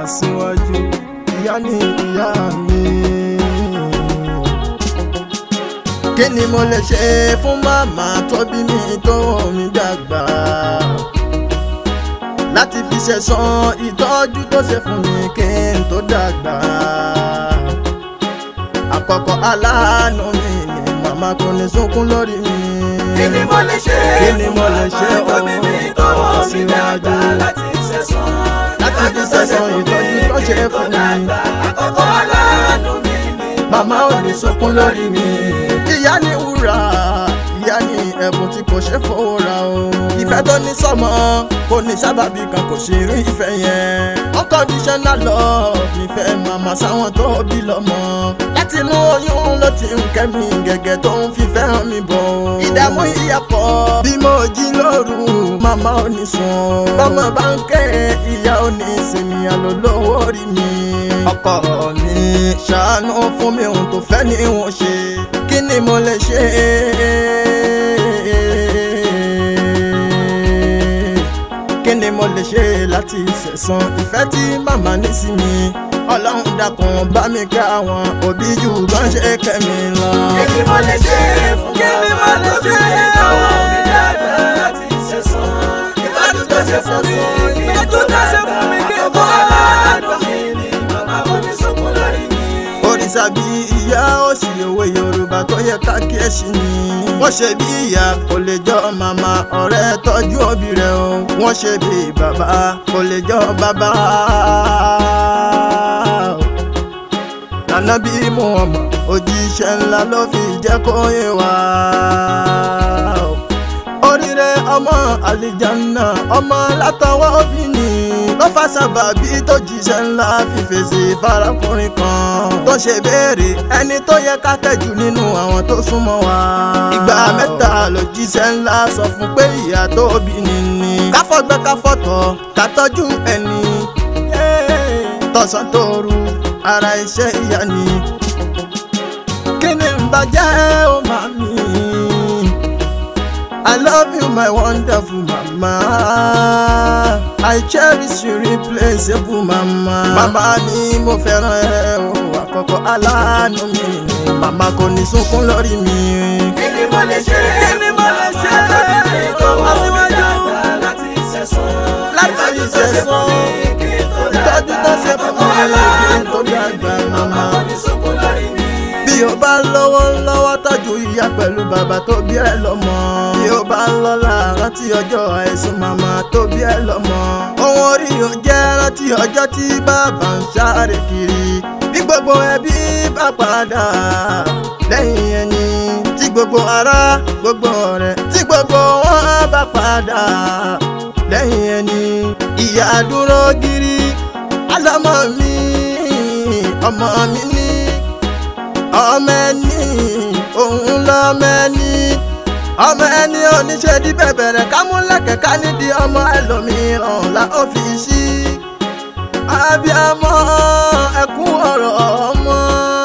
aṣíwájú ìyá ni ìyá mi. kí ni mo lè ṣe fún màmá tó bí mi tó mi dàgbà láti fi ṣẹ̀san ìtọ́jú tó ṣe fún mi kí n tó dàgbà. àkọ́kọ́ aláàánú mi ni màmá kò ní sunkún lórí mi. kí ni mo lè ṣe Kí ni mo lè ṣe fún màmá tó bí mi tó wọ́n mi dàgbà síwájú? láti ṣẹ̀san Láti fi ṣẹ̀san ìtọ́jú tó ṣe fún mi. àkọ́kọ́ aláàánú mi ni màmá ò ní sunkún lórí mi. ìyá ni wúrà ìyá ni ẹ̀bùn tí kò ṣe fowó ra o. ìfẹ́ tó ní sọ́mọ kò ní sábàbí kan kò sí rí ìfẹ́ yẹn. unconditional love nífẹ̀ẹ́ màmá sáwọn tó bí lọ́mọ. láti inú oyún ló ti ń kẹ́ mi gẹ́gẹ́ tó ń fífẹ́ hàn mi bọ̀. ìdààmú ìyá pọ̀ bí mo jí lóru màmá ò ní sùn. bọ́mọ bá ń kẹ́ ìyá ò ní sinmi àlólówó rí mi. ọkọ mi ṣàánú fún mi ohun tó fẹ́ ni wọ́n ṣe kí ni mo lè ṣe. kí ni mo lè ṣe láti ṣẹ̀san ìfẹ́ tí màmá ní sí mi ọlọ́run dákun bá mi ká àwọn òbí jù bọ́n ṣe kẹ́mi lọ. kí ni mo lè ṣe fún Kí ni mo màmá lè tó bí ṣe? mi tó wọ́n mi dàgbà láti ṣẹ̀san ìtọ́jú tó ṣe fún mi kí n tó dàgbà àkọ́kọ́ aláàánú mi ni màmá kò ní sunkún lórí mi. òrìṣà bí ìyá òsì òwe yorùbá tó yẹ ká kí ẹ ṣì ní. wọ́n ṣe bí ìyá kò lè jọ màmá ọ̀rẹ́ tọ́jú òbí rẹ̀ o. wọ́n ṣe bí bàbá kò lè jọ bàbá. Ànábì Muhammad òjíṣẹ́ ńlá ló fi jẹ́ kó yé wa. oríire ọmọ àlìjáná ọmọ látọwọ́ òbí ni ló fà sábàbí tó jíṣẹ́ ńlá fi fèsì farakùnrin kan tó ṣe béèrè ẹni tó yẹ ká tẹ̀jú nínú àwọn tó súnmọ́ wa. ìgbà mẹ́ta ló jíṣẹ́ ńlá sọ fún pé ìyá tó bí ni ni káfọ́gbẹ́ káfọ́tọ̀ ká tọ́jú ẹni tọ̀sán tóru ara iṣẹ́ ìyá ni kí ni ń bàjẹ́ ó máa mi. I love you, my wonderful mama. I cherish you, replaceable mama. Màmá ni mo fẹ́ràn ẹ o, àkọ́kọ́ aláàánú mi. Màmá kò ní sunkún lórí mi. kí ni mo lè ṣe Kí ni mo lè ṣe? fún màmá tó bí mi tó wọ́n mi Aṣíwájú. dàgbà láti ṣẹ̀san Láti ìtọ́jú tó ṣe fún mi kí n tó Ìtọ́jú tó ṣe fún mi kí n tó dàgbà, màmá. kò ní sunkún lórí mi. Bí o bá lọ́wọ́ lọ́wọ́ tọ́jú ìyá pẹ̀lú bàbá tó bí ẹ lọ́mọ. Bí o bá lọ́la rántí ọjọ́ àìsùn màmá tó bí ẹ lọ́mọ. Ohun orí o jẹ́ rántí ọjọ́ tí bàbá ń sáré kiri. Bí gbogbo ẹbí bá padà lẹ́yìn ẹni. Tí gbogbo ará gbogbo ọ̀rẹ́ tí gbogbo wọn bá padà lẹ́yìn ẹni. Ìyá dúró gírí. Alámọ̀ mi, ọmọ mi ní ọmọ ẹni òun lọmọ ẹni ọmọ ẹni oníṣẹ́ di bẹ̀bẹ̀rẹ̀ kámúlẹ̀kẹ̀ ká nídìí ọmọ ẹlòmíràn la ó fi sí abiyamọ ẹkún ọ̀rọ̀ ọmọ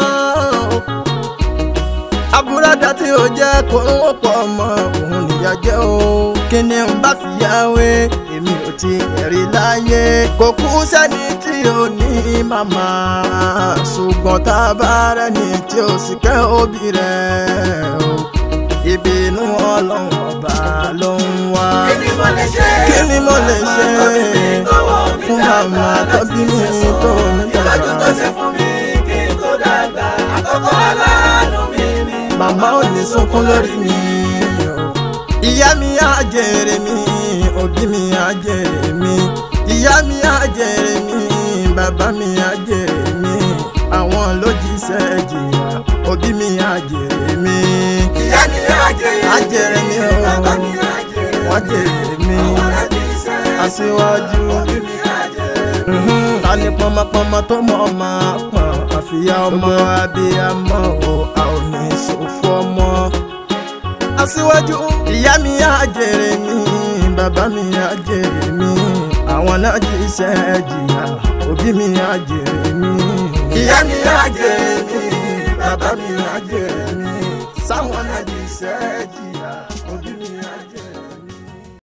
àbúradà tí ó jẹ́ kó ń wọ́pọ̀ ọmọ òun nìyà jẹ́ o kí ni n bá fi yáwé èmi ò ti ẹ̀rí láyé kò kú sẹ́ni tí ò ní màmá ṣùgbọ́n tá a bá rẹ́ni tí ó sì kẹ́ òbí rẹ̀ o ìbínú ọlọ́run ọba ló ń wá. kí ni mo lè ṣe Kí ni mo lè ṣe fún màmá tó bí mi tó mi ìtọ́jú tó ṣe dàgbà? fún mi kí n tó dàgbà àkọ́kọ́ aláàánú mi ni màmá ò ní sunkún lórí mi o. ìyá mi á jèrè mi òbí mi á jèrè mi ìyá mi á jèrè mi bàbá mi á jèrè mi àwọn ló jíṣẹ́ jìyà òbí mi á jèrè mi ìyá mi á jèrè á jèrè mi o bàbá mi á jèrè wọ́n jèrè mi àwọn láti ṣe aṣíwájú. òbí mi á jèrè Mhm, ta ni pọmọpọmọ tó mọ ọmọ pọn àfìyá ọmọ abiyamọ o a ò ní ṣòfò ọmọ. aṣíwájú ìyá mi á jèrè mi bàbá mi á jèrè mi àwọn náà jíṣẹ́ jìyà òbí mi á jèrè mi. ìyá mi á jèrè mi bàbá mi á jèrè mi sáwọn náà jíṣẹ́ jìyà.